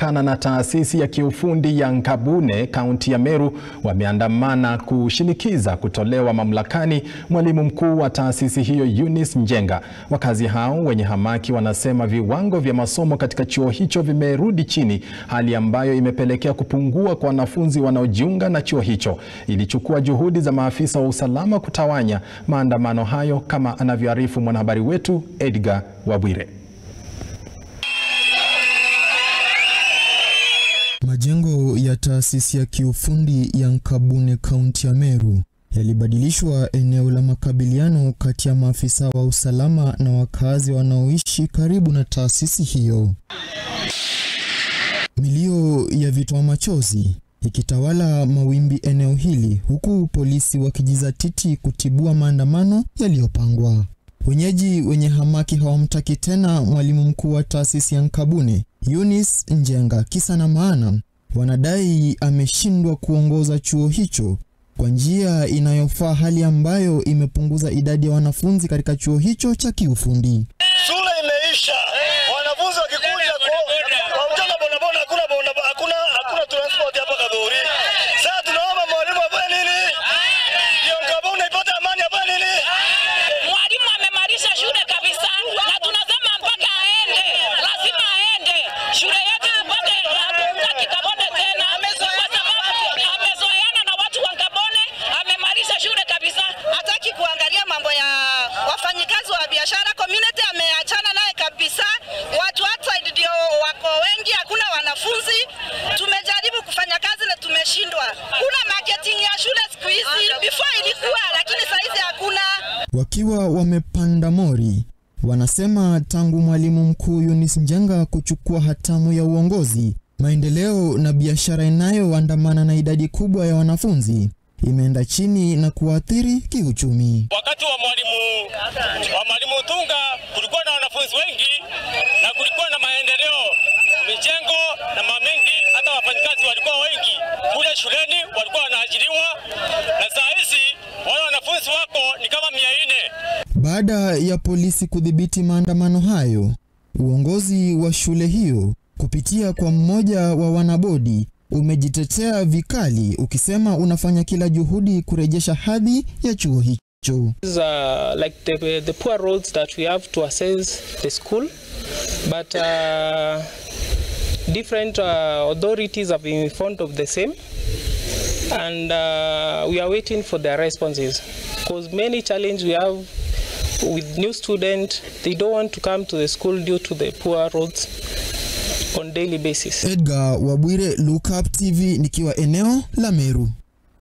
kana na taasisi ya kiufundi ya Nkabune kaunti ya Meru wameandamana kushinikiza kutolewa mamlakani mwalimu mkuu wa taasisi hiyo Eunice Njenga. Wakazi hao wenye hamaki wanasema viwango vya masomo katika chuo hicho vimerudi chini, hali ambayo imepelekea kupungua kwa wanafunzi wanaojiunga na chuo hicho. Ilichukua juhudi za maafisa wa usalama kutawanya maandamano hayo, kama anavyoarifu mwanahabari wetu Edgar Wabwire. Majengo ya taasisi ya kiufundi ya Nkabune kaunti ya Meru yalibadilishwa eneo la makabiliano kati ya maafisa wa usalama na wakazi wanaoishi karibu na taasisi hiyo. Milio ya vitoa machozi ikitawala mawimbi eneo hili, huku polisi wakijizatiti kutibua maandamano yaliyopangwa. Wenyeji wenye hamaki hawamtaki tena mwalimu mkuu wa taasisi ya Nkabune Eunice Njenga. Kisa na maana, wanadai ameshindwa kuongoza chuo hicho kwa njia inayofaa, hali ambayo imepunguza idadi ya wanafunzi katika chuo hicho cha kiufundi. Shule imeisha, wanafunzi wakikuja kwa mchana bodaboda, hakuna hakuna hakuna transport hapa Kadhuri. Sasa tunaomba mwalimu afanye nini? Ndio Nkabune ipate amani, afanye nini? Mwalimu amemalisha shule kabisa, na tunasema mpaka aende, lazima aende shule yetu tupate kuunga Kikabone tena, kwa sababu amezoeana na watu wa Nkabone. Amemalisha shule kabisa, hataki kuangalia mambo ya wafanyikazi wa biashara. Community ameachana naye kabisa. Watu outside ndio wako wengi, hakuna wanafunzi. Tumejaribu kufanya kazi na tumeshindwa. Kuna marketing ya shule siku hizi, before ilikuwa, lakini saizi hakuna. Wakiwa wamepanda mori, wanasema tangu mwalimu mkuu Eunice Njenga kuchukua hatamu ya uongozi, maendeleo na biashara inayoandamana na idadi kubwa ya wanafunzi imeenda chini na kuathiri kiuchumi. Wakati wa mwalimu wa mwalimu Tunga kulikuwa na wanafunzi wengi na kulikuwa na maendeleo, mijengo na mamengi, hata wafanyikazi walikuwa wengi kule shuleni, walikuwa wanaajiriwa, na saa hizi wale wanafunzi wako ni kama mia nne. Baada ya polisi kudhibiti maandamano hayo, uongozi wa shule hiyo kupitia kwa mmoja wa wanabodi umejitetea vikali ukisema unafanya kila juhudi kurejesha hadhi ya chuo hicho. These are like the, the poor roads that we have to assess the school, but uh, different uh, authorities have been informed of the same, and uh, we are waiting for their responses. Because many challenges we have with new students, they don't want to come to the school due to the poor roads on daily basis. Edgar Wabwire, Look Up TV, nikiwa eneo la Meru.